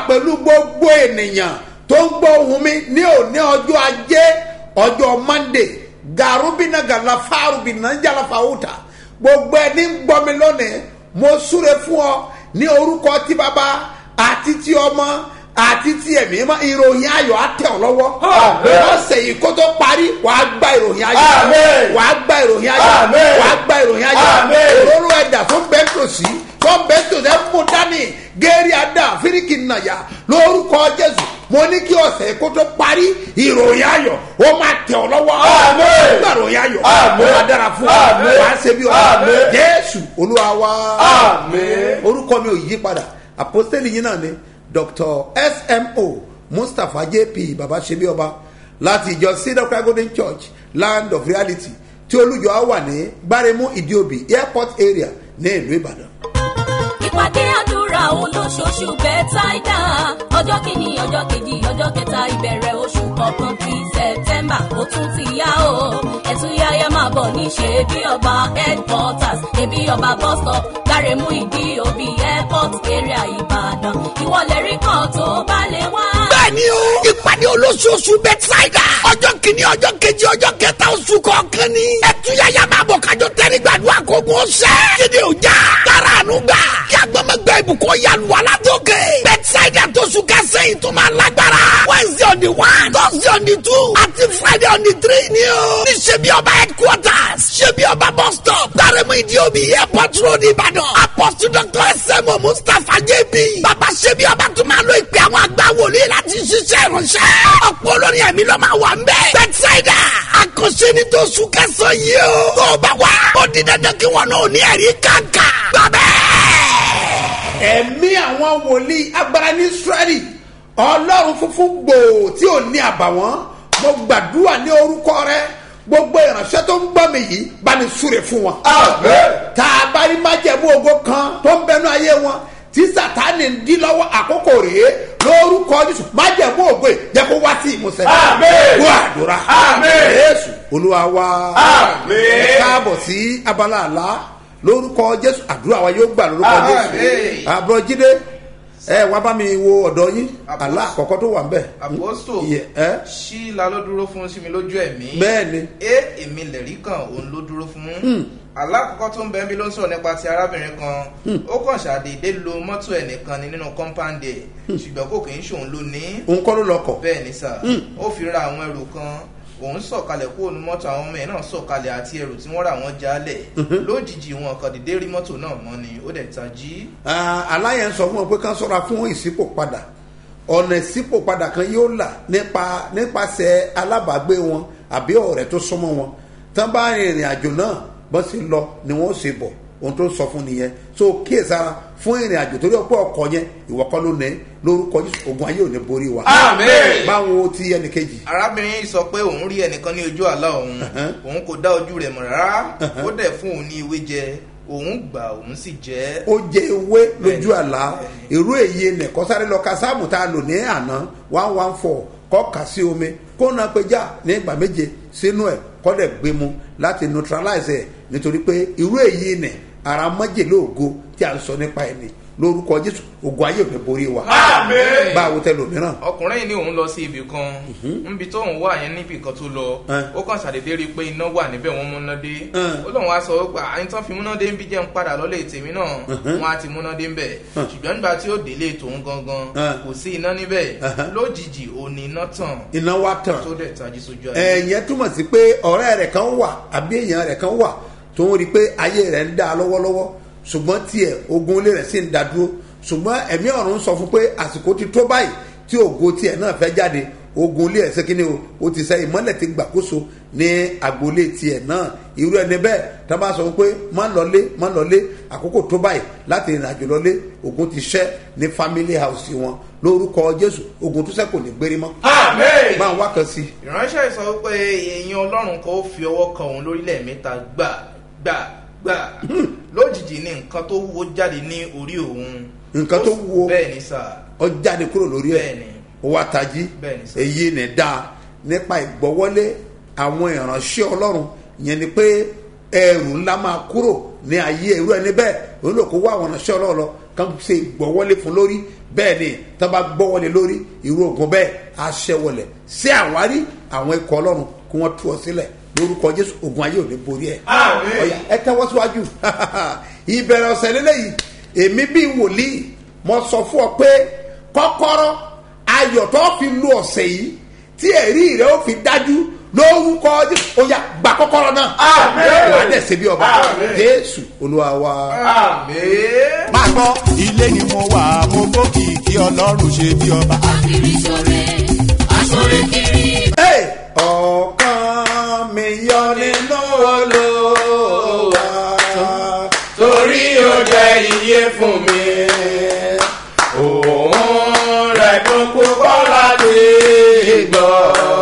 pẹ̀lú gbogbo ènìyàn tó ń gbọ́ ohun mi ní òní ọjọ́ ajé ọjọ́ monday garubina galafa arubina jalafawuta gbogbo ẹni ń gbọ́ mi lónìí mo súre fún ọ ní orúkọ tí baba àti tí ọmọ àti tí ẹ̀mí mọ́ ìròyìn ayọ̀ á tẹ̀ ọ́ lọ́wọ́ Àmín. ọ̀sẹ̀ yìí kó tó parí wàá gba ìròyìn ayọ̀ Àmín. wàá gba ìròyìn ayọ̀ Àmín. wàá gba ìròyìn ayọ̀ Àmín. òróró ẹ̀dà fún bẹ́ńtòsí tó bẹ́ńtòsí ẹ̀ mú dání géèrè àdá fíríkì nàyà lórúkọ jésù mo ní kí ọ̀sẹ̀ yìí kó tó parí ìròyìn ayọ̀ ó máa tẹ̀ ọ́ lọ́wọ́ Àmín. gba ìròyìn ayọ̀ ó Àmín. máa dára fún ọ Àmín. wàá ṣe bí ọ Àmín. jésù olúwa wa Àmín. orúkọ mi ò yí padà àpọ́sítélì yín náà ni dr smo mustapha jp baba sebi ọba láti ìjọ cedar cry golden church land of reality tí olùjọ á wà ní gbáremú ìdíòbí airport area ní ìlú ìbàdàn. ìpàdé àdúrà olóṣooṣù bẹ́tàìdá ọjọ́ kìíní ọjọ́ kejì ọjọ́ kẹta ìbẹ̀rẹ̀ oṣù kọ̀ọ̀kan bíi sẹ̀tẹ́mbà ó tún ti yá o ẹ̀tún yáyá máa bọ̀ ní ṣe bí ọba headquarters ẹbí ọba bus stop gbáremú ìdí òbí airport area ìbàdàn ìwọlẹ̀ rí kan tó bá lè wá. bẹ́ẹ̀ni o ìpàdé olóṣooṣù bẹ́tísáìdà ọjọ́ kìíní ọjọ́ kejì ọjọ́ kẹta oṣù kọ̀ọ̀kan ni ẹtúyàyà máa bọ̀ kájọ tẹ́rí gbàdúrà kó gun ọ̀sẹ̀ kéde òjà tara àánú gbà kí agbọ́mọgbẹ́ ibùkún yanu alátókè bẹ́tísáìdà tó sùn kẹsẹ̀ yìí tó máa lágbára wednesday on the one thursday on the two àti friday on the three ni o ní ṣebí ọba headquarters ṣebí ọba bus stop gbàrẹ́mú ìdíòbí airport road ìbàdàn apostle dr sm mustapha jb bàbá ṣebí ọba tó máa lo ìpè àwọn àgbà wòlíì láti ṣiṣẹ́ ìránṣẹ́ ọ̀pọ̀ olórin ẹ̀mí ló máa wà ń bẹ́ẹ̀ bẹ́tísáìdà àkànṣe ní tó sùn kẹsàn-án yìí o tó o bá wà ó di dandan kí wọn náà ní ẹ̀rí kàǹkà gbàbẹ́ ẹ̀mí àwọn wòlíì agbára ní israẹli ọlọ́run funfun gbòò tí ò ní àbàwọ́n mo gbàdúrà ní orúkọ rẹ gbogbo ìránṣẹ́ tó ń gbọ́ mi yìí bá ní súre fún wọn. Àmín. tá a bá rí májẹ̀mú ògo kan tó ń bẹnu ayé wọn tí sátani ń dí lọ́wọ́ àkókò rèé lórúkọ jésù májẹ̀mú ògo yìí jẹ́ kó wá sí ìmúṣẹ. Àmín. gbọ́ àdúrà. Àmín. jésù olúwa wa. Àmín. ẹ káàbọ̀ sí abala àlá lórúkọ jésù àdúrà wa yóò gbà lórúkọ jésù Àmín. àbúrò jíde ẹ wá bá mi wo ọ̀dọ́ yín Àpò- àlá àkọ́kọ́ tó wà ń bẹ̀. àpòstò Iye- ẹ? ṣí la ló dúró fún sí mi lójú ẹ̀mí bẹ́ẹ̀ ni é èmi lẹ̀rí kan òun ló dúró fún alákọ̀ọ́kọ́ tó ń bẹ bí ló ń sọ̀rọ̀ nípa ti arábìnrin kan ó kàn ṣàdédé lo mọ́tò ẹnìkan ni nínú kọ́ńpáǹdì ẹ̀ ṣùgbọ́n kò kì í ṣòun ló ní òun kọ́ ló lọkọ̀ bẹ́ẹ̀ ni sà ó fi ra àwọn ẹrù kan òun sọ̀kalẹ̀ kúrò ní mọ́tò àwọn ọmọ ẹ̀ náà sọ̀kalẹ̀ àti ẹrù tí wọ́n rà wọ́n jálẹ̀ lójijì wọn kàn dédé rí mọ́tò náà mọ́ ni ó dẹ̀ tají aláyẹ̀ ń sọ fún wọn pé kán sọ́ra fún ìsípò padà ọ̀nà ìsípò padà kan yóò là nípa nípasẹ̀ alábàágbé wọn àbí ọ̀rẹ́ tó súnmọ́ wọn tán bá rin ìrìn àjò náà bọ́n sì lọ ni wọ́n ṣe bọ̀ ohun tó sọ fún nìyẹn so kíyèsára fún ìrìn àjò torí ọ̀pọ̀ ọkọ̀ yẹn ìwọ kọ́ ló ní lórúkọ Jésù ogun ayé ò ní borí wa Àmín. báwo ti ẹnìkejì arábìnrin yìí sọ pé òun rí ẹnìkan ní ojú àlá òun òun kò dá ojú rẹ̀ mọ̀ rárá ó dẹ̀ fún òun ní ewé jẹ òun gbà òun sì jẹ́ ó jẹ ewé lójú Bẹ́ẹ̀ni, àlá bẹ́ẹ̀ni. irú èyí nìkan sáré lọ ka sáàmù tá a lò ní àná one one four kọ́ kà sí omi kó náà pé já ní ìgbà méje sínú ẹ̀ kọ́ dẹ̀ gbé mu láti neutralize ẹ̀ nítorí pé irú èyí nì ara májèlé ògo tí a ń sọ nípa ẹ̀ ni lórúkọ jésù ògo ayé ò ní borí wa Àmín. báwo tẹ lòmíràn ọkùnrin yìí ní òun lọ sí ibì kan níbi tó òun wà yẹn níbì kan tó lọ Eh. ó kàn ṣàdédé rí i pé iná wà níbẹ̀ wọ́n múná dé Eh. ó lóun wá sọ pé àyìn tán fi múná dé ń bí jẹ́ ń padà lọ́lé tèmi náà wọ́n á ti múná dé ń bẹ̀ ṣùgbọ́n nígbà tí ó délé tòun gangan Eh. kò sí iná níbẹ̀ Uh-huh. lójijì òní iná tàn iná wa tàn tó dẹ̀ tají sójú ayé ẹ̀yẹn túmọ̀ sí pé ọ̀rẹ́ rẹ̀ kan wà àbí èèyàn rẹ̀ kan wà tó ń rí i pé ayé rẹ̀ ń dá lọ́wọ́lọ́wọ́ ṣùgbọ́n tiẹ̀ ogun ilé rẹ̀ sì ń dá dúró ṣùgbọ́n ẹ̀mí ọ̀run sọ fún pé àsìkò ti tó báyìí tí ògo tiẹ̀ náà fẹ́ jáde ogun ilé ẹ̀ ṣe kí ni o ó ti sẹ́ ìmọ́lẹ̀ ti gbàkóso ní agboolé tiẹ̀ náà irú ẹni bẹ́ẹ̀ tá a bá sọ fún pé má lọlé má lọlé àkókò tó báyìí láti ìrìn àjò lọlé ogun ti ṣẹ́ ní family house wọn lórúkọ jésù ogun tó ṣẹ́ kò ní gbérí mọ́ Àmín. máa wá kan sí i. ìránṣẹ́ sọ pé èèyàn ọlọ́run kan ó fi ọwọ́ kan òun lórílẹ̀ mẹ́ta gbà gbà gbà lójijì ní nǹkan tó wúwo jáde ní orí òun Nǹkan tó wúwo? bẹ́ẹ̀ ni sà ọ jáde kúrò lórí ẹ Bẹ́ẹ̀ni. ó wá tají Bẹ́ẹ̀ni sir. èyí ni dáa nípa ìgbọ́wọ́lé àwọn ìránṣẹ́ ọlọ́run yẹn ni pé ẹrù ńlá máa kúrò ní ayé irú ẹni bẹ́ẹ̀ òun lò kó wá àwọn ọ̀nàṣẹ́ ọlọ́ọ̀lọ́ kan ṣe gbọ́wọ́lé fún lórí bẹ́ẹ̀ ni tó bá gbọ́wọ́lé lórí irú ogun bẹ́ẹ̀ á ṣẹ́wọlẹ̀ sí àwárí àwọn ikọ̀ ọlọ́run kí wọ́n tú ọ sílẹ̀ lórúkọ jésù ogun ayé ò ní borí ẹ̀ Àmín. ọ̀yà ẹ tẹ́wọ́ síwájú ìbẹ̀rẹ̀ ọ̀sẹ̀ lélẹ́yìí èmi bíi wòlíì mo sọ fún ọ pé kọ́kọ́rọ́ ayọ̀ tó fi lu ọ̀sẹ̀ yìí tí ẹ̀rí rẹ̀ ó fi dájú lórúkọ jésù ọ̀yà gbà kọ́kọ́rọ́ náà Àmín. wà á dẹ̀ ṣe bí ọba Àmín. jésù olúwa wa. àmì. máa gbọ́ ilé ni mo wà mo gbókìkí ọlọ́run ṣe bí ọba. Akiri ṣore, aṣore kiri. Hey! ọkàn mi yọ nínú olúwa torí ó jẹ́ iye fún mi. Òun rẹ̀ tó púpọ̀ láti gbọ́.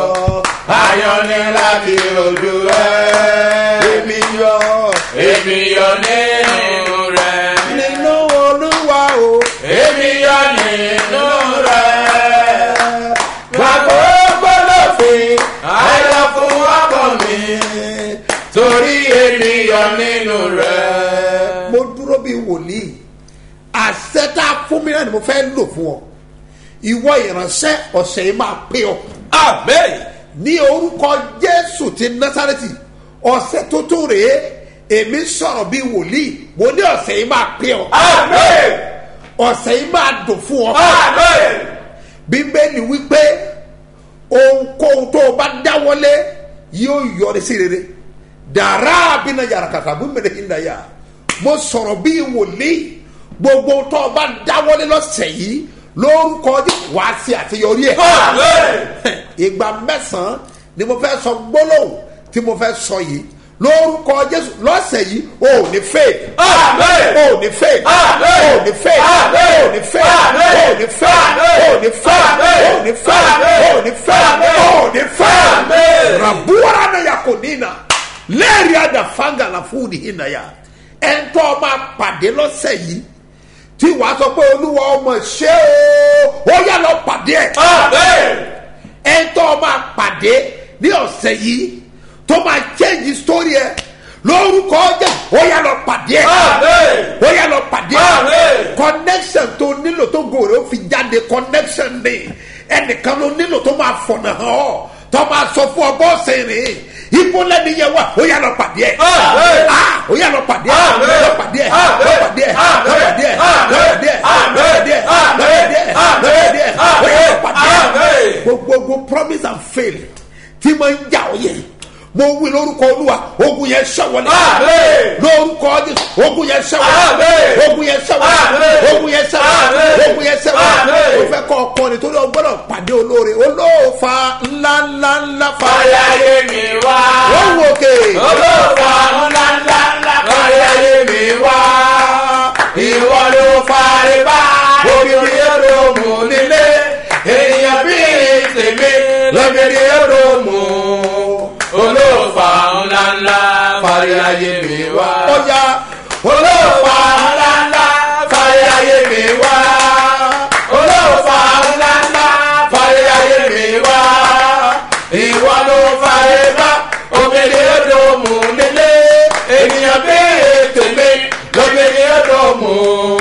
Ayọ̀ ni láti ojú rẹ̀. èmi yọ Èmi yọ nínú rẹ̀. nínú olúwa o. Èmi yọ nínú rẹ̀. Gbàgbọ́ gbọ́dọ̀ fi ayọ̀ fún ọkọ mi. Torí èmi yọ nínú rẹ̀. mo dúró bíi wòlíì àṣẹ tá a fún mi náà ni mo fẹ́ lò fún ọ ìwọ ìránṣẹ́ ọ̀sẹ̀ yìí máa pé ọ Amen. ní orúkọ jésù ti násàrẹ́tì ọ̀sẹ̀ tó tó rèé èmi sọ̀rọ̀ bíi wòlíì mo ní ọ̀sẹ̀ yìí máa pé ọ Amen. ọ̀sẹ̀ yìí máa dùn fún ọ Amen. bíbélì wípé ohunkóhun tó o bá dáwọ́lé yóò yọrí sí rere dàrá bínú yàrá kàkà bú mẹ́rin hinda yà mo sọ̀rọ̀ bíi wòlíì gbogbo tó o bá dáwọ́lé lọ́sẹ̀ yìí lórúkọ Jésù wàá sí àṣeyọrí ẹ̀ Amen. ìgbà mẹ́sàn-án ni mo fẹ́ sọ gbólóhùn tí mo fẹ́ sọ yìí lórúkọ jésù lọ́sẹ̀ yìí o ò ní fail Amen. o ò ní fail Amen. o ò ní fail Amen. o ò ní fail Amen. o ò ní fail o ò ní fail o ò ní fail o ò ní fail o ò ní fail Amen. rabuwara na yakonina lẹ́ẹ̀rí àdàfáǹgà la fún ní hinna ya ẹ̀ńtọ́ máa pàdé lọ́sẹ̀ yìí tí wàá sọ pé olúwa ọmọ ṣé o ó yà lọ pàdé ẹ̀ Amen. ẹ̀ńtọ́ máa pàdé ní ọ̀sẹ̀ yìí tó máa change story ẹ̀ lórúkọ jẹ́ ó yà lọ pàdé ẹ̀ Amen. ó yà lọ pàdé ẹ̀ Amen. connection tó nílò tó gòrè ó fi jáde connection ni ẹnìkan ló nílò tó máa fọ̀nà hàn ọ́ tó máa sọ fún ọ bọ́ọ̀sì rìn ibo lẹ́ni yẹn wà ó yà lọ pàdé ẹ̀ Amen. Ah, ó yà lọ pàdé ẹ̀ Amen. lọ pàdé ẹ̀ Amen. lọ pàdé ẹ̀ lọ Amen. pàdé ẹ̀ lọ Amen. pàdé ẹ̀ lọ Amen. pàdé ẹ̀ lọ pàdé ẹ̀ lọ pàdé ẹ̀ ó yà lọ pàdé ẹ̀ Amen. gbogbogbò promise and fail tí mo ń jà ọ yẹ mo wí lórúkọ olúwa ogun yẹn ṣẹwọlẹ Amen. lórúkọ jésù ogun yẹn ṣẹwọlẹ Amen. ogun yẹn ṣẹwọlẹ Amen. ogun yẹn ṣẹwọlẹ Amen. ogun yẹn ṣẹwọlẹ Amen. o fẹ kọ ọkọ nítorí o gbọdọ pàdé olóore olóòfa ńlá ńlá ńlá fa Fàyàyé mi wá. ó wò ké Olóòfà ńlá ńlá ńlá fàyàyé mi wá. Ìwọ ló fàrí bá. Obìnrin èrò mú nílé. Ènìyàn bí tèmi lóbìnrin èrò mú. Olóòfà ńlá ńlá fàyàyé mi wá. ọjà Olóòfà ńlá ńlá fàyàyé mi wá. Olóòfà ńlá ńlá fàyàyé mi wá. Ìwọ ló fàyè bá obìnrin èdò mú nílé. Ènìyàn bí tèmi lóbìnrin èdò mú.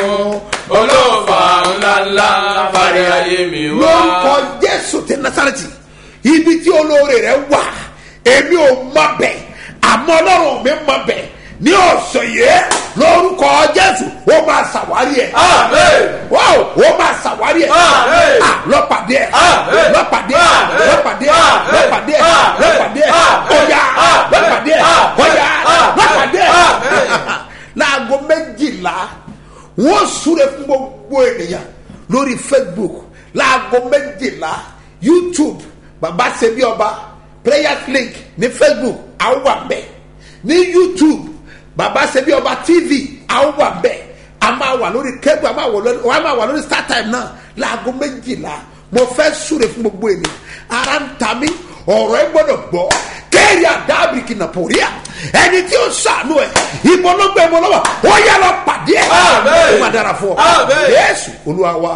Olóòfà ńlá ńlá fàyàyé mi wá. lórúkọ jésù ti nasareti ibi tí olóore rẹ wà èmi ò mọ bẹ àmọ ọlọrun mi mọ bẹ ní ọ̀sẹ̀ yìí lórúkọ jésù ó máa ṣàwárí ẹ̀. Amen. Wow, ó máa ṣàwárí ẹ̀. Amen. Ah, lọ́pàdé ẹ̀. Amen. lọ́pàdé ẹ̀. Amen. lọ́pàdé ẹ̀. Amen. lọ́pàdé ẹ̀. Amen. lọ́pàdé ẹ̀. Amen. ọ̀yà Amen. lọ́pàdé ẹ̀. Amen. ọ̀yà Amen. lọ́pàdé ẹ̀. Amen. láago méjìlá wọ́n súre fún gbogbo ènìyàn lórí facebook láago méjìlá youtube baba sebi ọba prayer link ní facebook àwọn wà bẹ́ẹ̀ ní youtube baba sebi ọba tv àwọn wà bẹ́ẹ̀ a máa wà lórí kẹ́gbẹ́ a máa wà lórí a máa wà lórí star time náà láago méjìlá mo fẹ́ súre fún gbogbo ènìyàn ara ń ta mí ọ̀rọ̀ ẹ gbọ́dọ̀ gbọ́ kéèrè àdábìrìkì nàpòríà ẹni tí ó sànú ẹ ìbọn ló gbé ìbọn lọ́wọ́ ó yà lọ pàdé ẹ Amen. ó máa dára fún ọ Amen. yéésù olúwa wa.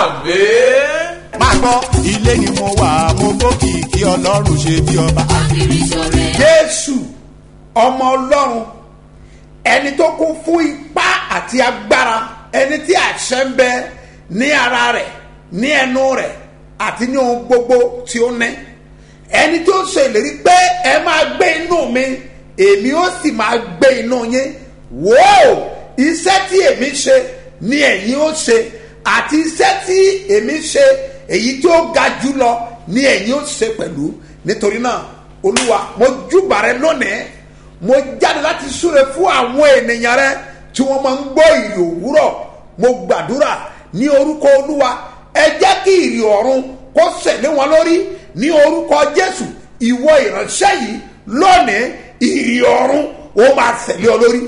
Amen. máa gbọ́ ilé ni mo wà mo gbókìkí ọlọ́run ṣe bí ọba. Akiri ṣore, jésù ọmọ ọlọ́run ẹni tó kún fún ipá àti agbára ẹni tí àṣẹ ń bẹ ní ara rẹ̀ ní ẹnu rẹ̀ àti ní ohun gbogbo tí ó ní ẹni tó ṣe ìlérí pé ẹ máa gbé inú mi èmi ó sì máa gbé inú yín wò ó iṣẹ́ tí èmi ṣe ni ẹ̀yin ó ṣe àti iṣẹ́ tí èmi ṣe èyí tí ó ga jù lọ ni ẹ̀yin ó ṣe pẹ̀lú nítorí náà olúwa mo júbà rẹ lónìí mo jáde láti súre fún àwọn ènìyàn rẹ tí wọ́n máa ń gbọ́ ìrì òwúrọ̀ mo gbàdúrà ní orúkọ olúwa ẹ jẹ́ kí ìrì ọ̀run kó sẹ̀lé wọn lórí ní orúkọ jésù ìwọ ìránṣẹ́ yìí lónìí ìrì ọ̀run ó máa sẹ̀lé ọ lórí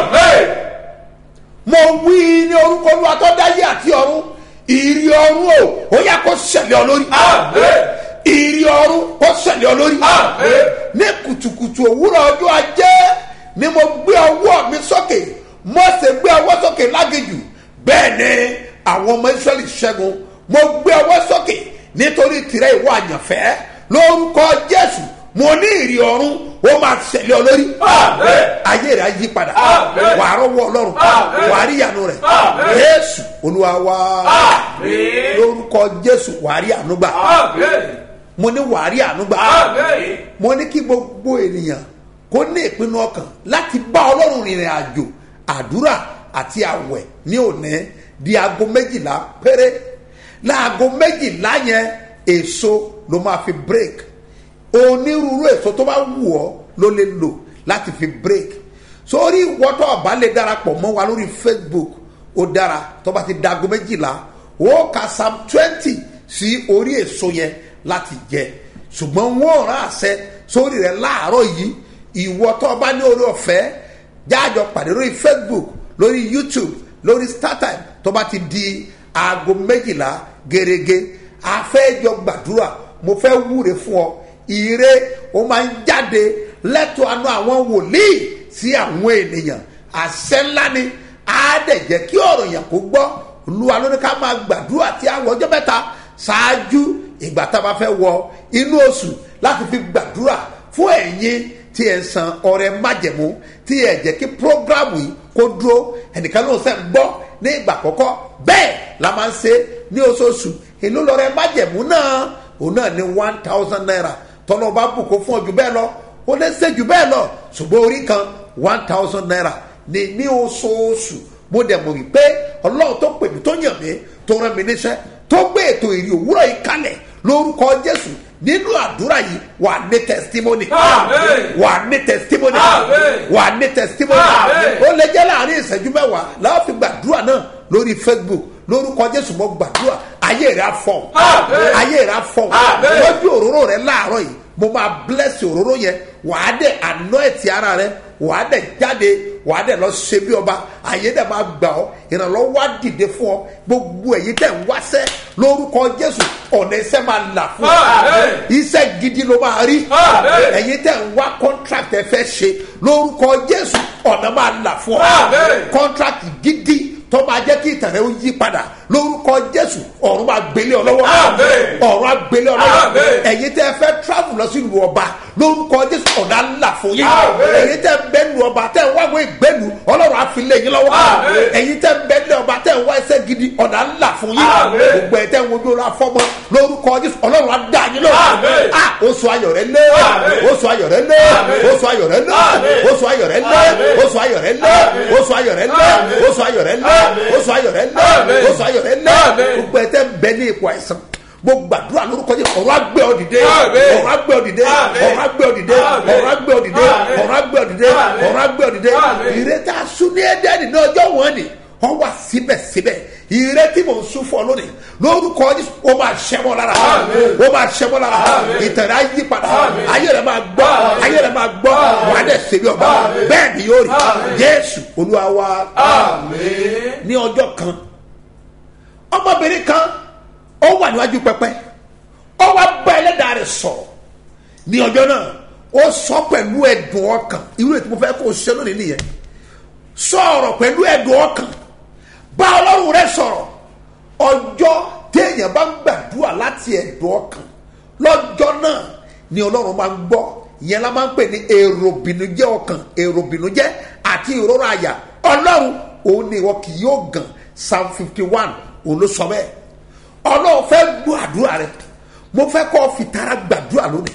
mo wí ní orúkọ olúwa tó dáyé àti ọ̀run ìrì ọ̀run o ó yá kó sẹ̀lé ọ lórí ìrì ọ̀run kó sẹ̀lé ọ lórí ní kùtùkùtù òwúrọ̀ ọjọ́ ajé ni mo gbé ọwọ́ mi sókè mọ́sẹ̀ gbé ọwọ́ sókè lágejù bẹ́ẹ̀ ni àwọn ọmọ israẹli ṣẹ́gun mo gbé ọwọ́ sókè nítorí tirẹ̀ ìwọ àyànfẹ́ lórúkọ jésù mo ní ìrì ọ̀run ó máa ṣẹlẹ̀ ọ lórí ayé rẹ̀ á yí padà wà á rọ́wọ́ ọlọ́run wà á rí ìyanu rẹ̀ jésù olúwa wá lórúkọ jésù wà á rí àánú gbà mo ní wà á rí àánú gbà mo ní kí gbogbo ènìyàn kó ní ìpinnu ọkàn láti bá ọlọ́run rìnrìn àjò àdúrà àti àwẹ̀ ní òní di aago méjìlá péré láago méjìlá yẹn èso ló máa fi break onírúurú èso tó bá wù ọ́ ló lè lò láti fi break sórí ìwọ́tọ̀ ọ̀bá lè darapọ̀ mọ́ wa lórí facebook ó dára tó bá ti da aago méjìlá ó ka psalm twenty sí orí èso yẹn láti jẹ ṣùgbọ́n wọ́n rán àṣẹ sórí rẹ̀ láàárọ̀ yìí ìwọ́tọ̀ ọba ní orí ọ̀fẹ́ jáàjọ pàdé lórí facebook lórí youtube lórí startime tó bá ti di aago méjìlá gẹ́gẹ́ afẹ́jọ gbàdúrà mo fẹ́ wúre fún ọ ire ó máa ń jáde lẹ́tọ̀ àánú àwọn wòlíì sí àwọn ènìyàn àṣẹ ńlá ni á dẹ̀ jẹ́ kí ọ̀rọ̀ yẹn kó gbọ́ olúwa ló ní ká máa gbàdúrà tí àwọn ọjọ́ mẹ́ta ṣáájú ìgbà tá a bá fẹ́ wọ inú oṣù láti fi gbàdúrà fún ẹ̀yin tí ẹ̀ ń san ọrẹ májẹ̀mú tí ẹ̀ jẹ́ kí prógrámù yìí kó dúró ẹnìkan ló ń sẹ́ ń gbọ́ ní ìgbà àkọ́kọ́ bẹ́ẹ̀ la máa ń ṣe ní oṣooṣù èló lọ́rẹ májẹ̀mú náà òun náà ní one thousand naira tọ́lọ́ bá bùkún fún ọ jù bẹ́ẹ̀ lọ ó lè ṣe jù bẹ́ẹ̀ lọ ṣùgbọ́n orí kan one thousand naira ní ní oṣooṣù mo dẹ̀ mọ̀ wípé ọlọ́run tó pè mí tó yàn mí tó rán mi níṣẹ́ tó gbé ètò ìrì òwúrọ̀ yìí kalẹ̀ lórúkọ jésù nínú àdúrà yìí wà ní testimony wà ní testimony wà ní testimony ó lè jẹ́ láàrin ìṣẹ́jú mẹ́wàá láwọn fi gbàdúrà náà lórí facebook lórúkọ jésù mo gbàdúrà ayé rẹ afọ ayé rẹ afọ lójú òróró rẹ láàárọ yìí mo máa bless òróró yẹn wàá dẹ àná ẹtì ara rẹ wàá dẹ jáde wàá dẹ lọ ṣe bí ọba ayé dẹ máa gbà ọ ìrànlọ́wọ́ á dìde fún ọ gbogbo èyí tẹ̀ ń wáṣẹ́ lórúkọ jésù ọ̀nà iṣẹ́ máa là fún ọ iṣẹ́ gidi ló máa rí ẹ̀yin tẹ̀ ń wá contract ẹ fẹ́ ṣe lórúkọ jésù ọ̀nà máa là fún ọ contract gidi tó máa jẹ́ kí ìtàn rẹ̀ ó yí padà lórúkọ jésù ọ̀run máa gbélé ọ lọ́wọ́ ọ̀run á gbélé ọ lọ́wọ́ ẹ̀yin tẹ́ fẹ́ travel lọ sí ìlú ọba lórúkọ jésù ọ̀nà ńlá fún yín ẹ̀yin tẹ́ bẹ́ lu ọba tẹ́ wáwé ìgbẹ́lu ọlọ́run á fi lé yín lọ́wọ́ ẹ̀yin tẹ́ bẹ́ lu ọba tẹ́ wá ẹsẹ̀ gidi ọ̀nà ńlá fún yín gbogbo ẹ̀ tẹ́ wojú ọlọ́ afọ́mọ́ lórúkọ jésù ọlọ́run á dá yín lọ́wọ́ oṣù ayọ̀ rẹ lé oṣù ayọ̀ rẹ lé oṣù ayọ̀ rẹ lé oṣù ayọ̀ rẹ lé oṣù ayọ̀ rẹ lé oṣù ayọ̀ rẹ lé oṣù ayọ̀ rẹ lé oṣù ayọ̀ rẹ lé oṣù ayọ̀ rẹ lé gbogbo ẹ̀ tẹ́ bẹ́ ní ipò àìsàn mo gbàdúrà lórúkọ jẹ ọrọ agbẹ ọdìdẹ ọrọ agbẹ ọdìdẹ ọrọ agbẹ ọdìdẹ ọrọ agbẹ ọdìdẹ ọrọ agbẹ ọdìdẹ ọrọ agbẹ ọdìdẹ ìrètí asúní ẹdẹni ní ọjọ wọn ni wọn wà síbẹsíbẹ ìrètí mò ń sún fún ọ lónìí lórúkọ jésù ó máa ṣẹmọ lára ó máa ṣẹmọ lára ìtẹ̀rẹ̀ ayé padà ayé rẹ̀ máa gbọ́ ayé rẹ̀ máa gbọ́ wà á dẹ̀ ṣèbí ọba bẹ́ẹ̀ ni yóò rí jésù olúwa wa ní ọjọ́ kan ọmọbìnrin kan ó wà níwájú pẹpẹ ó wá bá ẹlẹ́dàá rẹ̀ sọ̀rọ̀ ní ọjọ́ náà ó sọ pẹ̀lú ẹ̀dùn ọkàn irú ètò mo fẹ́ kó o ṣe lónìí nìyẹn sọ̀rọ̀ pẹ̀lú ẹ̀dùn ọkàn bá ọlọ́run rẹ̀ sọ̀rọ̀ ọjọ́ téèyàn bá ń gbàdúrà láti ẹ̀dùn ọkàn lọ́jọ́ náà ni ọlọ́run máa ń gbọ́ ìyẹn la máa ń pè ní èrò bìnújẹ́ ọkàn èrò bìnújẹ́ àti ìrora àyà ọlọ́run òun ni ìwọ kì yóò gàn psalm fifty one òun ló sọ bẹ́ẹ̀ ọlọ́run fẹ́ gbọ́ àdúrà rẹ mo fẹ́ kọ́ fi tara gbàdúrà lónìí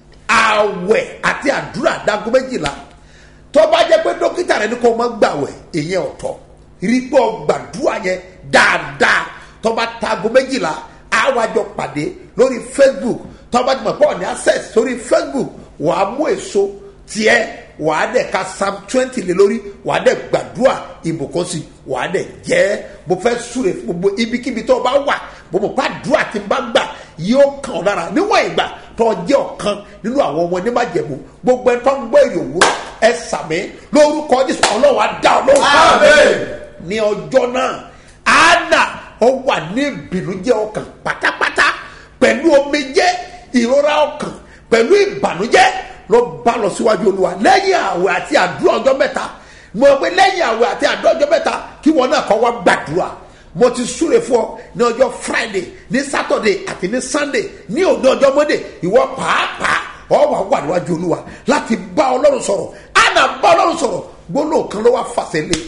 àwẹ̀ àti àdúrà dago méjìlá tó bá jẹ́ pé dókítà rẹ ní kó o máa gbàwẹ̀ ìyẹn ọ̀tọ̀ rí pé o gbàdúrà yẹn dáadáa tó bá tago méjìlá àwàjọ pàdé lórí facebook tó bá jùmọ̀ pọ̀ ní access sórí facebook wàá mú èso tiẹ̀ wàá dẹ̀ ka psalm twenty lé lórí wàá dẹ̀ gbàdúrà ìbùkún sí wàá dẹ̀ jẹ́ mo fẹ́ súre fún gbogbo ibikíbi tó o bá wà mo mọ̀ pé àdúrà tí n bá gbà yóò kàn ọ́ lára níwọ̀n ìgbà tó o jẹ́ ọ̀kan nínú àwọn ọmọ ní májẹ̀mú gbogbo ẹ̀ tó ń gbọ́ èrè òwúrọ̀ ẹ sàmì lórúkọ jésù ọlọ́run á dá ọ lóhùn Àmín. ní ọjọ́ náà anna ó wà ní ìbìnújẹ́ ọkàn pátápátá pẹ̀lú omijé ìrora ọkàn pẹ̀lú ìbànújẹ́ ló bá lọ síwájú olúwa lẹ́yìn àwẹ̀ àti àdúrà ọjọ́ mẹ́ta mo pe lẹ́yìn àwẹ̀ àti àdúrà ọjọ́ mẹ́ta kí wọn náà kọ́ wá gbàdúrà mo ti súre fún ọ ní ọjọ́ friday ní saturday àti ní sunday ní òde ọjọ́ monday ìwọ pàápàá ọ wà wà níwájú olúwa láti bá ọlọ́run sọ̀rọ̀ àná bá ọlọ́run sọ̀rọ̀ gbólóhùn kan ló wá fàṣẹ lé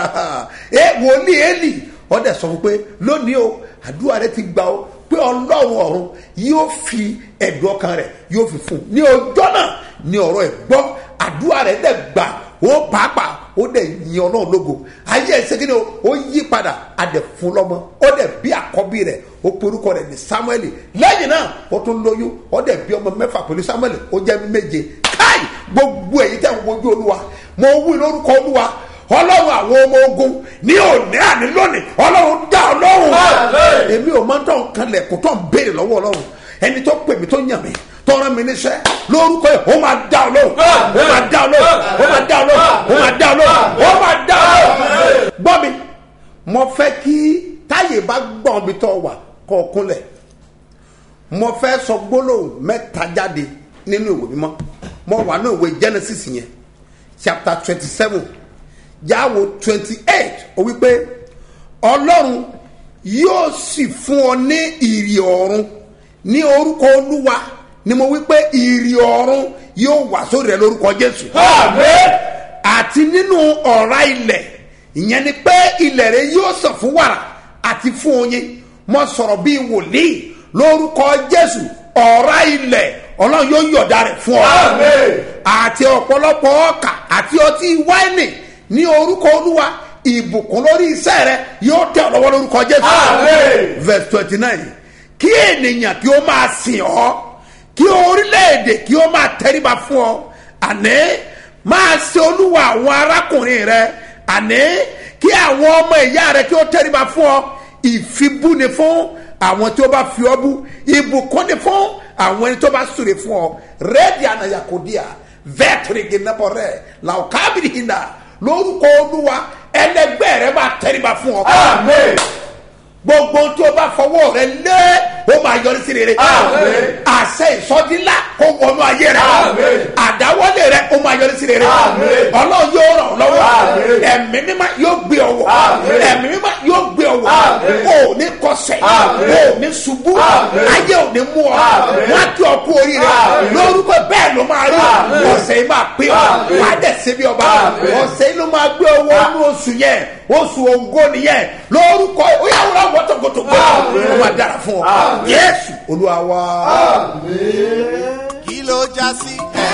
ẹ wòlíì eli ọdẹ sọ fún pé lónìí o àdúrà rẹ ti gbà ó pé ọlọ́run ọ̀run yóò fi ẹ̀dùn ọkàn rẹ̀ yóò fi fún un ní ọjọ́ náà ní ọ̀rọ̀ ẹ̀ gbọ́ àdúrà rẹ̀ dẹ̀ gbà ó pàápàá ó dẹ̀ yin ọlọ́run lógo ayé ẹ̀sẹ̀ kí ni o ó yí padà a dẹ̀ fún lọ́mọ ó dẹ̀ bí àkọ́bí rẹ̀ ó porúkọ rẹ̀ ní samuel lẹ́yìn náà ó tún lóyún ó dẹ̀ bí ọmọ mẹ́fà pẹ̀lú samuel ó jẹ́ méje káì gbogbo èyí tẹ̀ ń wojú olúwa mo wí lórúkọ olúwa ọlọ́run àwọn ọmọ ogun ní òní àní lónìí ọlọ́run dá ọlọ́run Àmín. èmi ò máa ń tọ́ nǹkan lẹ̀kùn tó ń béèrè lọ́wọ́ ọlọ́run ẹni tó pè mí tó yàn mí tó rán mi níṣẹ́ lórúkọ yìí ó máa dá ọlọ́run ó máa dá ọlọ́run ó máa dá ọlọ́run ó máa dá ọlọ́run ó máa dá ọlọ́run gbọ́ mi mo fẹ́ kí táyé bá gbọ́n mi tọ́ wà kọ́ ọ kúnlẹ̀ mo fẹ́ sọ gbólóhùn mẹ́ta jáde nínú ìwé mímọ́ mo wà ní ìwé genesis yẹn chapter twenty seven jáwo twenty eight ó wípé ọlọ́run yóò sì fún ọ ní ìrì ọ̀run ní orúkọ olúwa ni mo wípé ìrì ọ̀run yóò wà sórí rẹ lórúkọ jésù Àmín. àti nínú ọ̀rá ilẹ̀ ìyẹn ni pé ilẹ̀ rẹ yóò sàn fún wàrà àti fún oyin mo sọ̀rọ̀ bíi wòlíì lórúkọ jésù ọ̀rá ilẹ̀ ọlọ́run yóò yọ̀dá rẹ̀ fún ọ Àmín. àti ọ̀pọ̀lọpọ̀ ọkà àti ọtí wáìnì ní orúkọ olúwa ìbùkún lórí iṣẹ́ rẹ yóò tẹ̀ ọ́ lọ́wọ́ lórúkọ jésù Àmín. verse twenty nine kí ènìyàn kí ó máa sìn ọ́ kí orílẹ̀-èdè kí ó máa tẹríba fún ọ àní máa ṣe olúwa àwọn arákùnrin rẹ àní kí àwọn ọmọ ìyá rẹ kí ó tẹríba fún ọ ìfibú ni fún àwọn tí ó bá fi ọ bú ìbùkún ni fún àwọn ẹni tó bá súre fún ọ rẹ́ẹ̀dì ànàyàkódìà vẹ́tìrìgì nàbọ̀ rẹ̀ làwùkábìrì hìnà lórúkọ olúwa ẹlẹgbẹ́ rẹ máa tẹríba fún ọ Àmín. gbogbo tí o bá fọwọ́ rẹ lé o máa yọrí sí rere. Àmín. àṣẹ ìsọdínlá kó wọnú ayé rẹ. Àmín. àdáwọlé rẹ o máa yọrí sí rere. Àmín. ọlọ́run yóò ràn ọ́ lọ́wọ́. Àmín. ẹ̀mí mímá yóò gbé ọ wọ̀. Àmín. ẹ̀mí mímá yóò gbé ọ wọ̀. Àmín. o ò ní kọsẹ̀. Àmín. o ò ní ṣubú. Àmín. ayé ò ní mú ọ. Àmín. wọ́n á kí ọ kú oríire. Àmín. lórúkọ bẹ́ẹ̀ ló máa rí. Àmín. ọ̀sẹ̀ yìí máa pé ọ. Àmín. wàá dẹ̀ ṣe bí ọba. Àmín. ọ̀sẹ̀ yìí ló máa gbé owó inú oṣù yẹn oṣù ògo nìyẹn lórúkọ ó yà wúlò àwọn tókòtòkò Àmín. ó máa dára fún ọ Àmín. yéésù olúwa wa. kí ló já sí.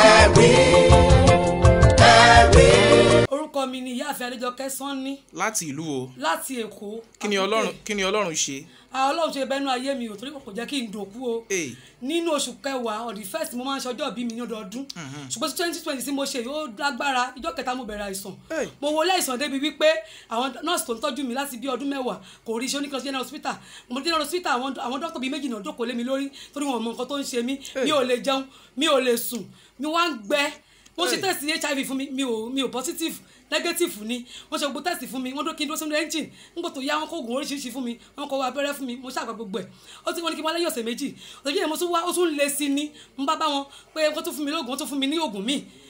orúkọ mi ni ìyáàfin adéjọkẹ́ sanni láti ìlú o láti èkó kí ni ọlọ́run kí ni ọlọ́run ṣe àwọn ọlọ́run ṣe bẹ́nu ayé mi ò torí kò jẹ́ kí n dòkú o Èè. nínú oṣù kẹwàá on the first mo máa ń ṣe ọjọ́ ìbí mi ní ọdọọdún ṣùgbọ́n twenty twenty tí mo ṣe yóò lágbára ìjọ kẹta mo bẹ̀rẹ̀ àìsàn Èè. mo wọlé àìsàn débi wípé àwọn nọ́ọ̀sì tó ń tọ́jú mi láti bí ọdún mẹ́wàá kò rí iṣẹ́ oníkan general hospital mo dé general hospital àwọn àwọn dókítà bíi méjì náà dókòó lé mi lórí torí wọn ò mọ nǹkan tó ń ṣe mí mi ò lè jẹun mi ò lè sùn mi wá ń gbẹ wọ́n ṣe test hiv fún mi mi ò mi ò positive negative ni wọ́n ṣe gbogbo test fún mi wọ́n dó kí n dó sínú engine nígbà tó yá wọn kó oògùn oríṣiríṣi fún mi wọ́n kọ abẹ́rẹ́ fún mi mo ṣàgbà gbogbo ẹ̀ ó ti wọ́n ní kí n wá lẹ́yìn ọ̀sẹ̀ méjì ọ̀sẹ̀ méjì yẹn mo tún wá ó tún lé sí ni n bá bá wọn pé wọ́n tún fún mi lóògùn wọ́n tún fún mi ní oògùn míì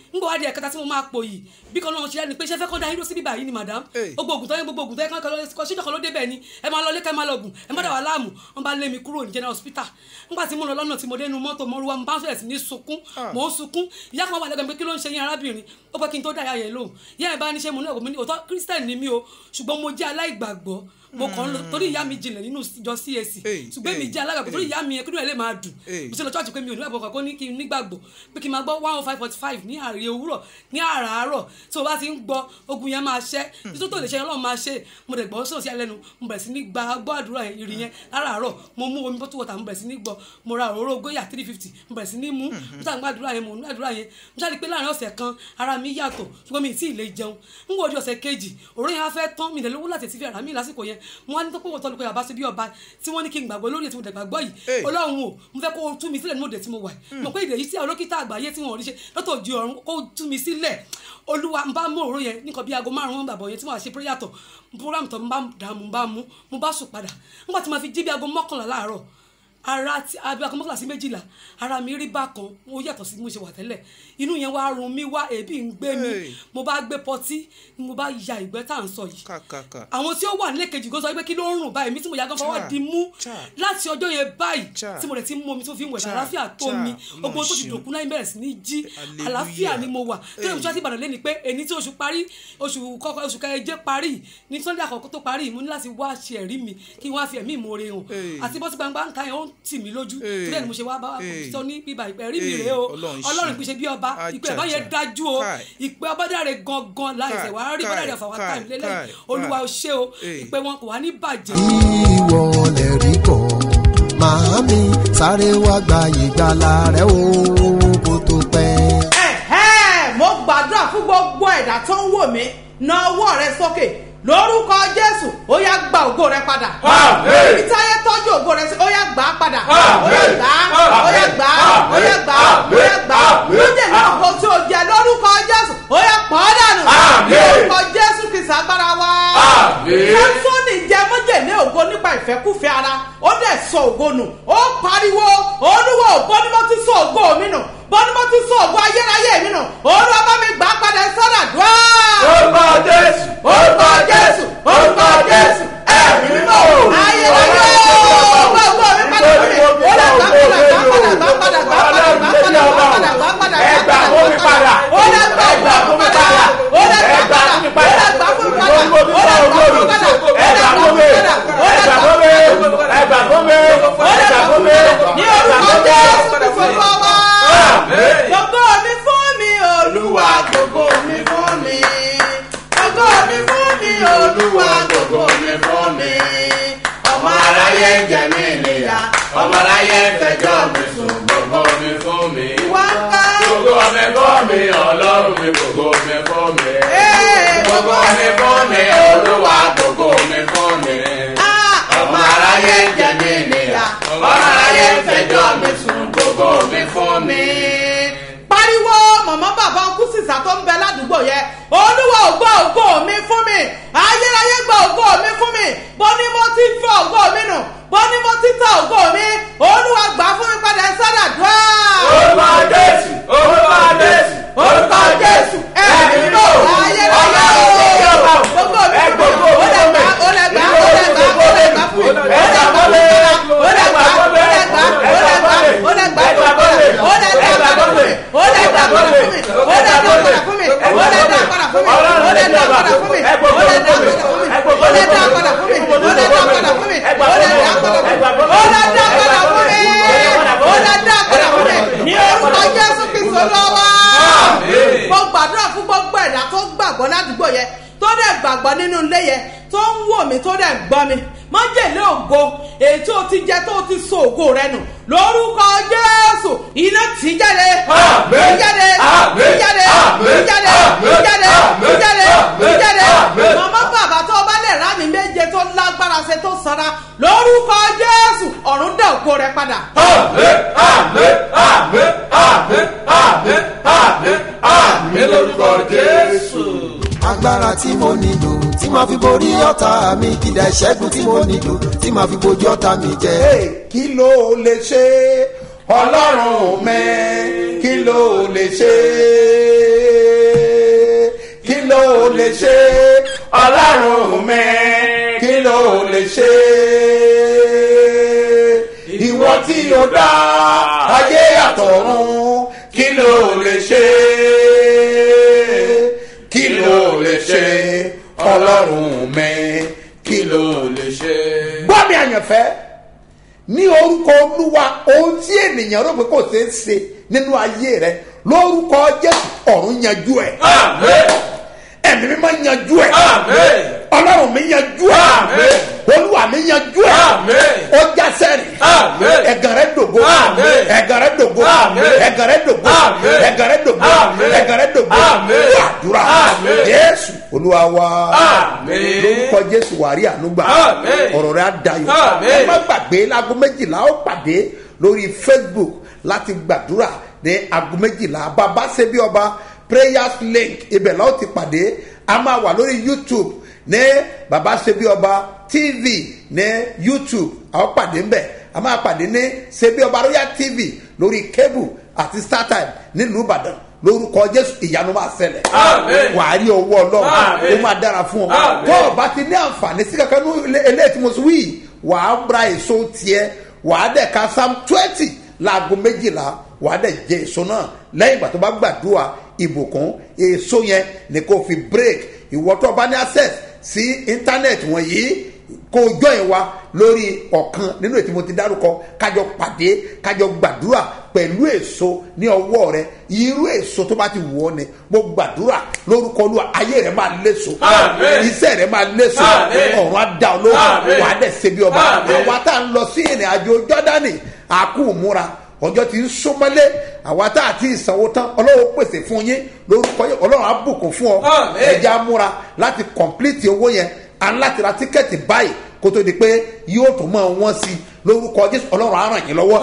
ń gbọ́ wá di ẹ̀kẹta tí mo máa pò yìí bí kan náà ṣe ẹni pé ṣe fẹ́ kọ́ da yín lọ síbí báyìí ni madam Hey. gbogbo ògùn tó yẹ gbogbo ògùn tó yẹ kọ́ kọ́ ṣíjọ́ kan ló débẹ̀ ni ẹ máa lọ lé ká ẹ máa lọ gùn ẹ má dà wá láàmú wọn bá lé mi kúrò ní general hospital nígbà tí mo lọ lọ́nà tí mo dé inú mọ́tò mo ruwa mo bá fẹ̀rẹ̀ sí ní sunkún mò ń sunkún ìyá kan wà lẹ́gbẹ̀ẹ́ mi pé kí ló ń ṣe yín arábìnrin ó pẹ́ kí n tó dá ìyá yẹn lóhùn ìyá yẹn bá ní ṣe mo ní ọ̀gbọ́n mi ní òótọ́ christian ni mí o ṣùgbọ́n mo jẹ́ aláìgbàgbọ́ mo kàn ń lọ torí ìyá mi jinlẹ̀ nínú ìjọ CAC Hey, ṣùgbọ́n èmi hey, jẹ́ alágbàgbọ́ torí hey. ìyá mi yẹn kí ló lè máa dùn Hey. mo ṣe lọ church pé mi ò nígbàgbọ́ kankan ní kí n nígbàgbọ́ pé kí n máa gbọ́ one oh five forty five ní àárẹ̀ òwúrọ̀ ní àràárọ̀ tí o bá ti ń gbọ́ ogun yẹn máa ṣẹ́ títí tó lè ṣe ọlọ́run máa ṣe mo dẹ̀ gbọ́ sọ̀rọ̀ sí ẹlẹ́nu mo bẹ̀rẹ̀ sí ní gba gbọ́ àdúrà yẹn ìrì yẹn láràárọ̀ mo mú omi bottle water mo bẹ̀rẹ̀ sí ní gbọ́ mo ra òróró góyà three fifty mo bẹ̀rẹ̀ sí ní mú mo ṣáà ń gbàdúrà yẹn mo ń gbàdúrà yẹn mo ṣáà rí i pé láàrin ọ̀sẹ̀ kan ara mi yàtọ̀ ṣùgbọ́n mi ì tí ì lè jẹun ń wọ́n di ọ̀sẹ̀ kejì òróró yẹn á fẹ́ tán mi ìdẹ̀lówó láti ti fi ara mi lásìkò yẹn mo wá ní tó pé wọ́n tọ́lu pé bàbá ṣe bí ọba tí wọ́n ní kí n gbàgbọ́ lórí ètò ìdàgbàgbọ́ yìí Hey. ọlọ́run o mo fẹ́ kó o tú mi sílẹ̀ nínú òde tí mo wà yìí mo pé ìdè yìí tí àwọn dókítà àgbáyé tí wọn ò rí ṣe lọ́tọ̀ di ọ̀run kó o tú mi sílẹ̀ olúwa n bá mú òróró yẹn nìkan bí aago márùn-ún bàbọ̀ yẹn tí wọ́n á ṣe prayer tọ̀ program tọ̀ mo bá dà mo bá mú mo bá sùn padà nígbà tí mo fi jí bí aago mọ́kànlá láàárọ̀ ara ti abi aago mọ́kànlá sí méjìlá ara mi rí bákan ó yàtọ̀ sí bí mo ṣe wà tẹ́lẹ̀ inú yẹn wá run mi wá èébì ń gbé mi Hey. mo bá gbé pọtí mo bá ya ìgbẹ́ tá à ń sọ yìí kàkàkà àwọn tí ó wà nílé kejì gan sọ pé kí ló ń rùn báyìí mi tí mo yà gan fọwọ́ Cha, di mú cha. láti ọjọ́ yẹn báyìí Cha. tí mo rẹ̀ ti mú omi tó fi ń wẹ̀ Cha, àlàáfíà tó cha. mi Ọlọ́run gbogbo tó ti ṣeun. dòkú náà bẹ̀rẹ̀ sí ní jí Hallelujah. àlàáfíà ni mo wà tó yẹ mo ṣáà ti Ìbàdàn lé ni pé èyí tí oṣù parí oṣù kọ́kọ́ oṣù kẹjẹ parí ní Sunday àkọ́kọ́ tó parí mo ní láti wá ṣe ẹ̀rí mi kí wọ́n á fi ẹ̀mí ìmoore hàn Hey. àti bọ́sí gbangba ń ta yẹn ó ń tì mí lójú Hey. tó bẹ́ẹ̀ ni mo ṣe wá bá Hey. sọ ní bíbá ìpẹ́ rí mi Hey. rèé o Ọlọ́run Ọlọ́run ṣeun. ìpèsè bí ọba ìpè Ajaja. ẹ̀bá yẹn dájú o Kai. ìpè ọbádàrẹ gangan láìsẹ̀ wá rí Kai, bọ́dàrẹ ọ̀fà wá Kai, táìmù lélẹ̀ Kai, olúwa Kai. ò ṣe o Hey. ìpè wọn kò wá ní bàjẹ́. ìwọ lè rí bọ̀ màámi sáré wá gba ìgbàlà rẹ o kó tó pẹ́. ẹ̀hẹ́ mo gbàdúrà fún gbogbo ẹ̀dá tó ń wò mí na ọwọ́ rẹ sókè lórúkọ jésù ó yá gba ògo rẹ padà Àmín. ibi táyé tọ́jú ògo rẹ sí ó yá gbà á padà Àmín. ó yá gbà á ó yá gbà á ó yá gbà á ó yá gbà á Àmín. lóde náà kò tí o jẹ lórúkọ jésù ó yá pọ̀ ọ́ dànù Àmín. lórúkọ jésù kìí sàgbára wá Àmín. sẹ́ńsọ́nì jẹ mọ́jẹ̀lé ògo nípa ìfẹ́kúfẹ́ ara ó dẹ̀ sọ ògo nù ó pariwo olúwa ò bọ́ ni mo ti sọ ògo mi nù bọ́ ni mo ti sọ ògo ayérayé mi nù olúwa bá mi gbà á padà sọ́dà dùá. orúkọ jésù orúkọ jésù orúkọ jésù ẹ̀mí mímọ́ o. ayérayé ògo ògo mi padà fún mi ó dẹ̀ gbà padà gbà padà gbà padà gbà padà gbà padà gbà padà gbà padà Ẹ gbà fún mi padà. ó dẹ̀ gbà Ẹ gbà fún mi padà. ó dẹ̀ Ẹ gbà gbà padà fún mi ó padà. dẹ̀ gbà fún mi padà ó dẹ̀ gbà fún mi padà Ẹ gbà fún mi. Ẹ gbà fún mi. Ẹ gbà fún mi. Ẹ gbà fún mi. ní orúkọ jésù kristu olúwa Àmín. gbogbo mi fún mi olúwa gbogbo mi fún mi gbogbo mi fún mi olúwa gbogbo mi fún mi ọmọ aráyé ń jẹ mí níyà ọmọ aráyé ń fẹjọ́ mi sùn gbogbo mi fún mi. wá ń ká gbogbo mi fún mi ọlọ́run mi gbogbo mi fún mi. Ee, gbogbo mi fún mi olúwa gbogbo mi fún mi. Ah, ọmọ aráyé ń jẹ mí níyà ọmọ aráyé ń fẹjọ́ mi sùn gbogbo mi fún mi. pariwo mọ̀mọ́ bàbá ọkú sísà tó ń bẹ ládùúgbò yẹn olúwa ò gbọ́ ògo mi fún mi ayérayé gbọ́ ògo mi fún mi bó ní mo ti fẹ́ ògo mi nù bó ní mo ti tẹ ògo mi olúwa gbà fún mi padà sọ́dà dùá. orúkọ jésù orúkọ jésù orúkọ jésù ẹ̀mí mímọ́ ayérayé o gbogbo mi fún mi ó lè gbà ó lè gbà ó lè gbà ó lè gbà fún mi ó lè gbà fún mi ó lè gbà ó lè gbà ó lè gbà ó lè gbà fún mi ó lè gbà fún mi ó lè gbà padà fún mi ó lè gbà padà fún mi ó lè gbà padà fún mi ó lè gbà padà fún mi ó lè gbà padà fún mi ó lè gbà padà fún mi ó lè gbà padà fún mi ó lè gbà padà fún mi ó lè gbà padà fún mi ó lè gbà padà fún mi ó lè gbà padà fún mi ní orúkọ jésù kristu lọ́wọ́ mo gbàdúrà fún gbogbo ẹ̀dá tó gbàgbọ́ ládùúgbò yẹn tó dẹ̀ gbàgbọ́ nínú ilé yẹn tó ń wò mí tó dẹ̀ gbọ́ mi májèlé ògo èyí tó ti jẹ tó ti so ògo rẹ nù lórúkọ jésù iná tì í jáde Àmín. tì í jáde Àmín. tì í jáde Àmín. tì í jáde tì í jáde tì í jáde tì í jáde Àmín. màmá bàbá tó bá lè rá mi méje tó lágbára ṣe tó sanra lórúkọ jésù ọ̀run dá ògo rẹ padà. àmín àmín àmín àmín àmín àmín àmín lórúkọ jésù. agbára tí mo nílò tí màá fi borí ọ̀tá mi kìdá ìṣẹ́gun tí mo nílò tí màá fi bojú ọ̀tá mi jẹ. Hey, kí ló lè ṣe ọlọ́run mi kí ló lè ṣe ló lè ṣe ọlọ́run mi kí ló lè ṣe ìwọ tí o dá ayé àtọ̀run kí ló lè ṣe kí ló lè ṣe ọlọ́run mi kí ló lè ṣe. gbọ́ mi àyànfẹ́ ní orúkọ olúwa ohun tí ènìyàn rò pé kò ṣeé ṣe nínú ayé rẹ lórúkọ jésù ọ̀run yanjú ẹ̀ ẹ̀mí mi máa yanjú ẹ̀ ọlọ́run mi yanjú ẹ̀ olúwa mi yanjú ẹ̀ ó já sẹ́rìn ẹ̀gàn rẹ̀ dògo ẹ̀gàn rẹ̀ dògo ẹ̀gàn rẹ̀ dògo ẹ̀gàn rẹ̀ dògo ẹ̀gàn rẹ̀ dògo àdúrà jésù olúwa wa lórúkọ jésù wàrí ànúgbà ọ̀rọ̀ rẹ̀ á dayọ̀ ẹ má gbàgbé láago méjìlá ó pàdé lórí facebook láti gbàdúrà ní aago méjìlá bàbá ṣe bí ọba prayers link ibẹ̀ la ó ti pàdé a máa wà lórí youtube ní bàbá ṣe bí ọba tv ní youtube a ó pàdé ńbẹ̀ a máa pàdé ní ṣe bí ọba royal tv lórí cable àti startime nílùú ìbàdàn lórúkọ jésù ìyanu máa ṣẹlẹ̀ wàá rí owó ọlọ́run ó máa dára fún ọ tó o bá ti ní àǹfààní sí kankan ní eléyìí tí mo sọ wí wàá ra èso tiẹ̀ wàá dẹ̀ ka psalm twenty láago méjìlá wàá dẹ̀ jẹ èso náà lẹ́yìn ìgbà tó bá gbàdúrà ìbùkún èso yẹn ni kò fi break ìwọ tó bá ní access sí internet wọ̀nyí kó o join wa lórí ọ̀kan nínú ètò mo ti dárúkọ kájọ pàdé kájọ gbàdúrà pẹ̀lú èso ní ọwọ́ rẹ irú èso tó bá ti wù ọ́ ni mo gbàdúrà lórúkọ olúwa ayé rẹ máa léso iṣẹ́ rẹ máa léso ọ̀run á dá ọ lóhùn wàá dẹ̀ ṣe bí ọba àwa tá à ń lọ sí ìrìn àjò jọ́dánì àkú múra ọjọ́ ti ń súnmọ́lé àwa tá a ti sanwó tán ọlọ́run pèsè fún yín lórúkọ yín ọlọ́run á bùkún fún ọ ẹja múra láti kọ̀m̀plìtì owó yẹn à ń láti ra tíkẹ́ẹ̀tì báyìí kó tó di pé yóò tún mọ wọn sí i lórúkọ jésù ọlọ́run á ràn yín lọ́wọ́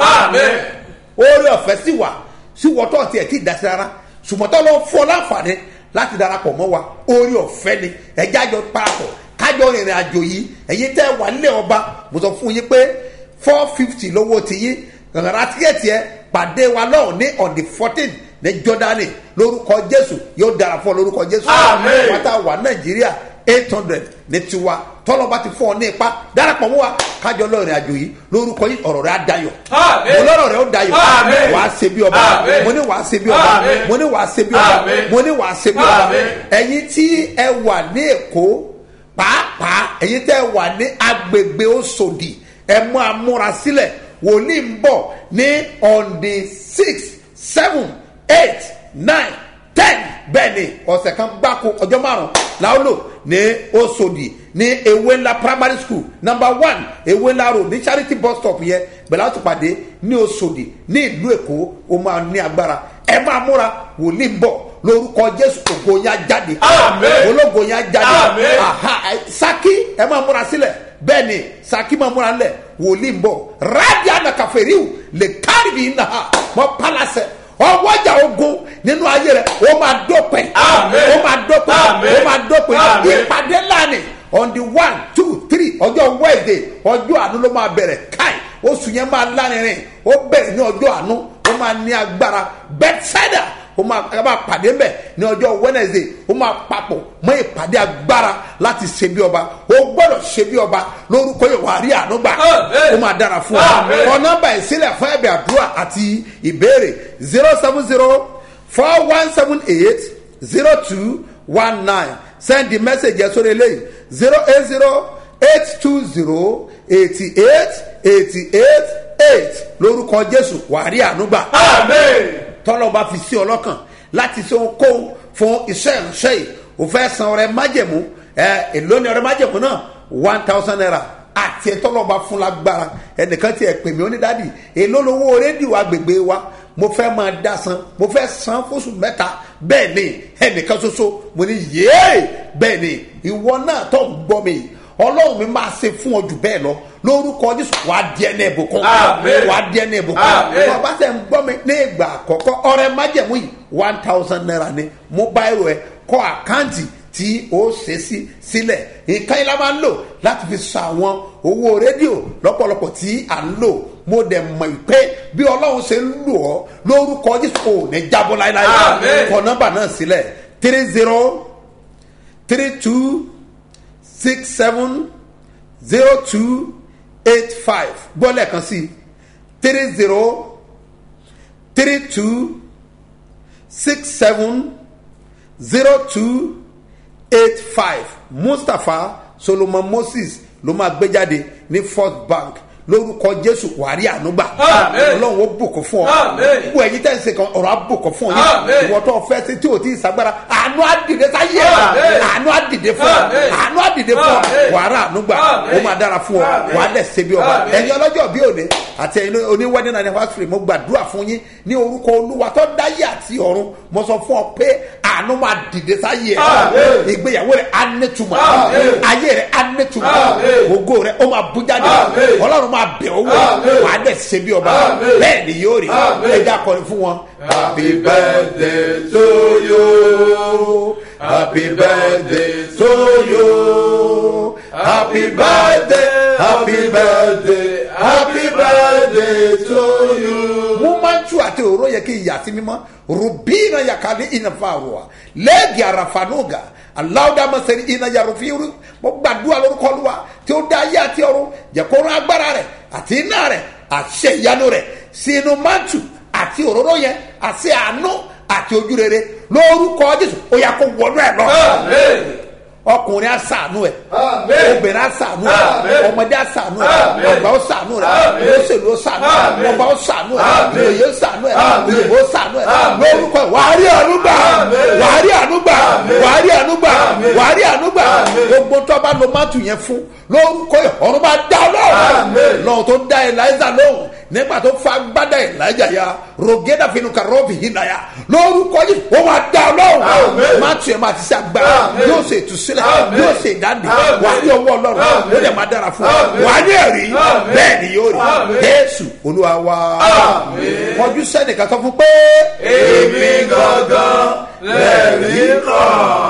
oore ọ̀fẹ́ sì wà sí wọ́tọ̀ tí ẹ̀ tí ì dá sí rárá ṣùgbọ́n tó lọ́ fún ọ láǹfààní láti darapọ̀ mọ́ wa oore ọ̀fẹ́ ni ẹja jọ parapọ̀ kájọ rìnrìn àjò yìí ẹ̀yin tẹ́ wà nílẹ̀ ọba mo sọ fún yín pé four fifty lówó ti yín rárá tíkẹ́ẹ̀tì ẹ pàdé wa náà ní on the fourteen ní jọdani lórúkọ jésù yóò dára fún ọ lórúkọ jésù pátá wà nàìjíríà eight hundred ní tiwa tọ́lọ́ba ti fún ọ ní ipa darapọ̀ mọ́ wa kájọ lọ́ọ̀rìn àjò yìí lórúkọ yìí ọ̀rọ̀ rẹ̀ á dayọ̀ mo lọ́rọ̀ rẹ̀ ó dayọ̀ wà á ṣe bí ọba mo ní wà á ṣe bí ọba mo ní wà á ṣe bí ọba mo ní wà á ṣe bí ọba ẹ̀yin tí ẹ wà ní èkó pàápàá ẹ̀yin tẹ́ ẹ wà ní agbègbè òṣòdì ẹ mú amúra sílẹ̀ wòlíì ń bọ̀ ní on the six seven eight nine ten bẹ́ẹ̀ ni ọ̀sẹ̀ kan gbáko ọjọ́ márùn-ún làwọn lò ní osodi ní ewé ńlá primary school number one ewé ńlá road ní charity bus stop yẹn bẹ̀rẹ̀ láti pàdé ní osodi ní ìlú èkó ó máa ní agbára ẹ máa múra wòlíì ń bọ̀ lórúkọ jésù ògo yẹn á jáde ológo yẹn á jáde saki ẹ máa múra sílẹ̀ bẹ́ẹ̀ ni saki máa múra ńlẹ̀ wòlíì ń bọ̀ radia nakaferiw lè kárí bí nà mọ́ palasẹ̀ ọwọ́jà ogun nínú ayé rẹ̀ ó máa dópin ó máa dópin ó máa dópin ìpàdé lánìí on the one two three ọjọ́ wednesday ọjọ́ àánú ló máa bẹ̀rẹ̀ káì oṣù yẹn máa lárinrin ó bẹ̀rẹ̀ ní ọjọ́ àánú ó máa ní agbára bethsaida ó máa ẹ máa pàdé mbẹ ní ọjọ́ wednesday ó máa papọ̀ mọ́ ìpàdé agbára láti ṣe bí ọba ó gbọ́dọ̀ ṣe bí ọba lórúkọ yóò wá rí àánú gbà ó máa dára fún ọ ọ nọmba ìsílẹ̀ fún ẹ̀bẹ̀ àdúrà àti ìbéèrè zero seven zero four one seven eight zero two one nine send the message yẹn sórí eléyìí zero eight zero eight two zero eighty eight eighty eight eight lórúkọ jésù wàá rí àánú gbà tọ́lọ́ bá fi sí ọlọ́kàn láti ṣe ohunkóhun fún iṣẹ́ ìránṣẹ́ yìí o fẹ́ san ọrẹ májẹ̀mú ẹ èló ni ọrẹ májẹ̀mú náà one thousand naira àti ẹtọ́lọ́ bá fún lágbára ẹnìkan tiẹ̀ pè mí onídàádì èló lowó rédíò agbègbè wa mo fẹ́ máa dá san mo fẹ́ san fóṣù mẹ́ta bẹ́ẹ̀ ni ẹnìkan ṣoṣo mo ní yéé bẹ́ẹ̀ ni ìwọ náà tó ń gbọ́ mi ọlọ́run mi máa ṣe fún ọ jù bẹ́ẹ̀ lọ lórúkọ jésù wàá di ẹni ìbùkún wàá di ẹni ìbùkún wọn bá tẹ̀ ń gbọ́ mi ní ìgbà àkọ́kọ́ ọrẹ májẹ̀mú yìí one thousand naira ni mobile rẹ kọ́ àkáǹtì tí ó ṣe sí sílẹ̀ nǹkan yìí la máa ń lò láti fi san àwọn owó rédíò lọ́pọ̀lọpọ̀ tí à ń lò mo dẹ̀ mọ̀ pé bí ọlọ́run ṣe ń lò ọ́ lórúkọ jésù kò ní jábọ́ láéláé kọ nọ́mbà náà sílẹ̀ three zero three two six seven zero two eight five gbọ́lẹ̀ kan sí three zero three two six seven zero two eight five mustapha solomon moses ló máa gbé jáde ní first bank lórúkọ jésù wàrí ànúgbà Àmín. ọlọ́run ó bùkún fún ọ Àmín. gbogbo ẹ̀yin tẹ́ ń ṣe kan ọ̀rọ̀ á bùkún fún yín Àmín. ìwọ tó fẹ́ sí tí o ti ṣàgbára àánú àdìdẹ sáyé ẹ̀ Àmín. àánú àdìdẹ fún ọ Àmín. àánú àdìdẹ fún ọ Àmín. wàrà ànúgbà Àmín. ó máa dára fún ọ Àmín. wàá dẹ̀ ṣe bí ọba Àmín. ẹ̀yin ọlọ́jọ́ bí òde àti ẹ̀yin oníwẹ́dẹ́ náà ní fásitì mo gbàdúrà fún yín ní orúkọ olúwa tó dáyé àti ọ̀run mo sọ fún ọ pé àánú máa dìde sáyé ẹ̀ Àmín. ìgbéyàwó rẹ̀ á nẹ́tùmọ̀ Àmín. ayé rẹ̀ á nẹ́tùmọ̀ Àmín. ògo rẹ̀ ó máa bú jáde Àmín. ọlọ́run máa bẹ̀ ọ́ wò Àmín. wàá dẹ̀ ṣe bí ọba Àmín. bẹ́ẹ̀ ni yóò rí Àmín. ẹja kọrin fún wọn. Happy birthday to you. Happy birthday to you. Happy birthday, happy birthday, happy birthday to you. mo máa ń tú àti òró yẹ kí ìyá sí mímọ́ rubina yakali inafaruwa lẹ́ẹ̀gì àràfànúgà aláwùdámọ̀sẹ̀rì iná yarufiru mo gbàdúrà lórúkọ olúwa tí ó dá ayé àti ọ̀run jẹ́ kó rán agbára rẹ̀ àti iná rẹ̀ àṣẹ ìyanu rẹ̀ sínú mátù àti òróró yẹn àti àánú àti ojúrere lórúkọ jésù ó yà kó wọnú ẹ lọ Amen. ọkùnrin asàánú ẹ Amen. obìnrin asàánú ẹ Amen. ọmọdé asàánú ẹ Amen. ọgbà ó sàánú rẹ Amen. olóṣèlú ó sàánú ẹ Amen. ọba ó sàánú ẹ Amen. òye ó sàánú ẹ Amen. òyìnbó ó sàánú ẹ Amen. lórúkọ ẹ wàá rí ànúgbà Amen. wàá rí ànúgbà Amen. wàá rí ànúgbà Amen. wàá rí ànúgbà Amen. gbogbo tó bá lo mátù yẹn fún lórúkọ ẹ ọ̀run bá dá lọ́wọ́ Amen. lọ́wọ́ tó dá eliza lóhùn nígbà tó fa gbádà elijah ya rògédà fínú karọ́ọ̀bì yìí náà ya lórúkọ yìí ó máa dá lọ́wọ́ Amen. mátù yẹn máa ti ṣe agbára Amen. yóò ṣe ìtúsílẹ̀ Amen. yóò ṣe ìdáǹdè Amen. wà á ní ọwọ́ ọlọ́run Amen. ó lè máa dára fún ọ Amen. wà á ní ẹ̀rí Amen. bẹ́ẹ̀ ni yóò rí Amen. jésù olúwa wa Amen. kọjú sẹ́nìkan sọ fún pé Èmi gangan lẹ́rìí kan.